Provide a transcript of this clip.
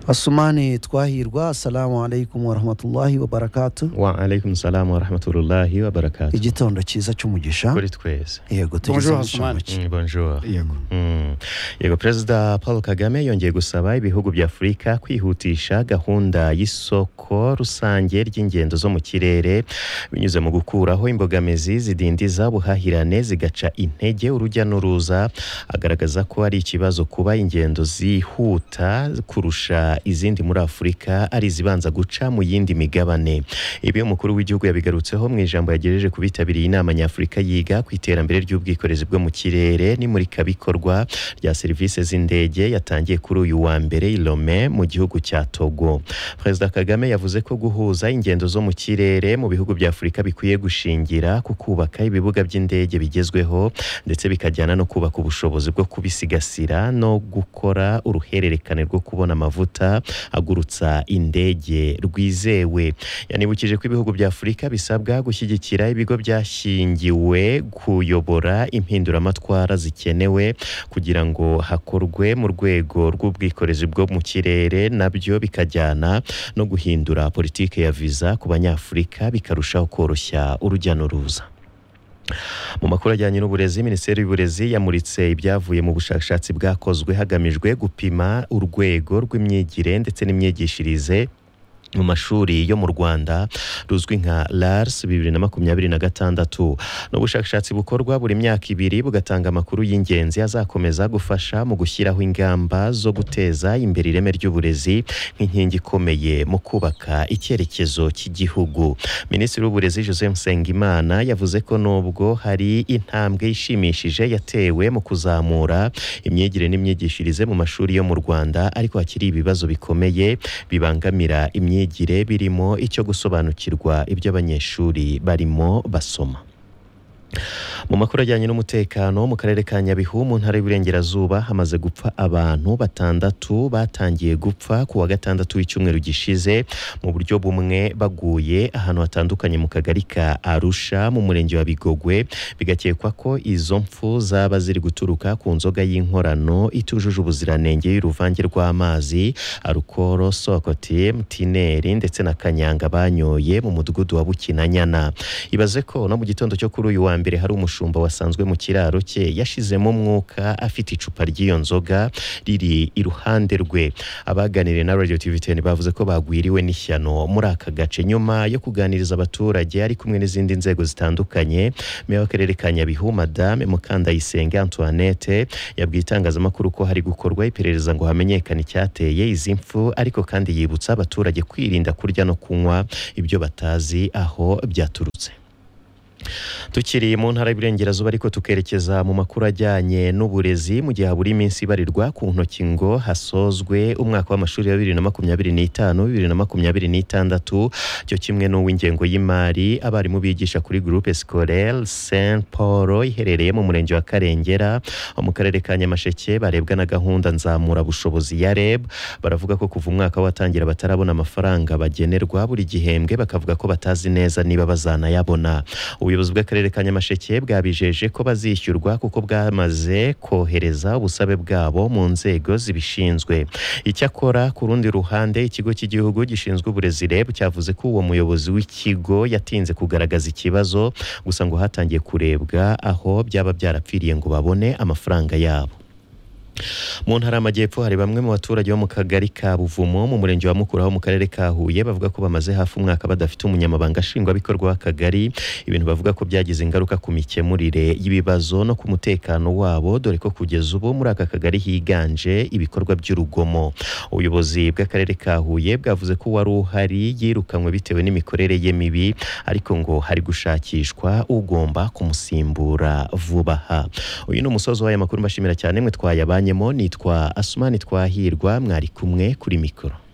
basumani twahirwa assalamu alaikum warahmatullahi wabarakatu wa alaikum salam wa rahmatullahi wa barakatuh igitondo cyiza cy'umugisha kuri twese yego tugeze Bonjour, mu nshamake. Mm, bonjour yego Mm. yego perezida paul kagame yongeye gusaba ibihugu bya afurika kwihutisha gahunda y'isoko rusange ry'ingendo zo mu kirere binyuze mu gukuraho imbogamizi zidindiza ubuhahirane zigaca intege urujya n'uruza agaragaza ko ari ikibazo kuba ingendo zihuta kurusha izindi muri afurika ari izibanza guca mu yindi migabane ibi umukuru w'igihugu yabigarutseho mu ijambo yagejeje ku bitabiriye inama nyafurika yiga ku iterambere ry'ubwikorezi bwo mu kirere n'imurikabikorwa rya serivisi z'indege yatangiye kuri uyu wa mbere i Lome mu gihugu cya Togo Perezida Kagame yavuze ko guhuza ingendo zo mu kirere mu bihugu bya Afurika bikwiye gushingira ku kubaka ibibuga by'indege bigezweho ndetse bikajyana no kubaka ubushobozi bwo kubisigasira no gukora uruhererekane rwo kubona amavuta agurutsa indege rwizewe yanibukije ko ibihugu bya afurika bisabwa gushyigikira ibigo byashingiwe kuyobora impinduramatwara zikenewe kugira ngo hakorwe mu rwego rw'ubwikorezi bwo mu kirere nabyo bikajyana no guhindura politiki ya viza ku banyafurika bikarushaho koroshya urujya n'uruza mu makuru ajyanye n'uburezi minisiteri y'uburezi yamuritse ibyavuye mu bushakashatsi bwakozwe hagamijwe gupima urwego rw'imyigire ndetse n'imyigishirize mu mashuri yo mu rwanda ruzwi nka lars bibiri na makumyabiri na gatandatu ni ubushakashatsi bukorwa buri myaka ibiri bugatanga amakuru y'ingenzi azakomeza gufasha mu gushyiraho ingamba zo guteza imbere ireme ry'uburezi nk'inkingi ikomeye mu kubaka icyerekezo cy'igihugu minisitiri w'uburezi jose musengimana yavuze ko nubwo hari intambwe ishimishije yatewe mu kuzamura imyigire n'imyigishirize mu mashuri yo mu rwanda ariko hakiri ibibazo bikomeye bibangamira imyigire birimo icyo gusobanukirwa ibyo abanyeshuri barimo basoma mu makuru ajyanye n'umutekano mu karere ka nyabihu mu ntara y'uburengerazuba hamaze gupfa abantu batandatu batangiye gupfa ku wa gatandatu w'icyumweru gishize mu buryo bumwe baguye ahantu hatandukanye mu kagari ka arusha mu murenge wa bigogwe bigakekwa ko izo mpfu zaba ziri guturuka ku nzoga y'inkorano itujuje ubuziranenge y'uruvange rw'amazi arukoro sokoti tineri ndetse na kanyanga banyoye mu mudugudu wa bukinanyana ibaze ko no mu gitondo cyo kuri uyu wa mbere hari umushumba wasanzwe mu kiraro cye yashizemo umwuka afite icupa ry'iyo nzoga riri iruhande rwe abaganiriye na radio tv 10 bavuze ko bagwiriwe n'ishyano muri aka gace nyuma yo kuganiriza abaturage ari kumwe n'izindi nzego zitandukanye meya w'akarere ka nyabihu madame mukandayisenge antoinette yabwiye itangazamakuru ko hari gukorwa iperereza ngo hamenyekane icyateye izi mfu ariko kandi yibutsa abaturage kwirinda kurya no kunywa ibyo batazi aho byaturutse tukiri mu ntara y'Iburengerazuba ariko tukerekeza mu makuru ajyanye n'uburezi mu gihe habura iminsi ibarirwa ku ntoki ngo hasozwe umwaka w'amashuri ya bibiri na makumyabiri n'itanu bibiri na makumyabiri n'itandatu cyo kimwe n'uw'ingengo y'imari abarimu bigisha kuri groupe scolaire saint paul iherereye mu murenge wa karengera ho mu karere ka nyamasheke barebwa na gahunda nzamura bushobozi ya reb baravuga ko kuva umwaka watangira batarabona amafaranga bagenerwa buri gihembwe bakavuga ko batazi neza niba bazanayabona ubuyobozi bw'akarere ka nyamasheke bwabijeje ko bazishyurwa kuko bwamaze kohereza ubusabe bwabo mu nzego zibishinzwe icyakora ku rundi ruhande ikigo cy'igihugu gishinzwe uburezi reb cyavuze ko uwo muyobozi w'ikigo yatinze kugaragaza ikibazo gusa ngo hatangiye kurebwa aho byaba byarapfiriye ngo babone amafaranga yabo mu ntara y'amajyepfo hari bamwe mu baturage bo mu kagari ka buvumo mu murenge wa mukura ho mu karere ka huye bavuga ko bamaze hafi umwaka badafite umunyamabanga nshingwabikorwa w'akagari ibintu bavuga ko byagize ingaruka ku mikemurire y'ibibazo no ku mutekano wabo dore ko kugeza ubu muri aka kagari higanje ibikorwa by'urugomo ubuyobozi bw'akarere ka huye bwavuze ko uwari uhari yirukanwe bitewe n'imikorere ye mibi ariko ngo hari gushakishwa ugomba kumusimbura vuba aha uyu ni umusozi w'aya makuru mbashimira cyane mwe twayabanyemo nitwa asumani twahirwa mwari kumwe kuri mikoro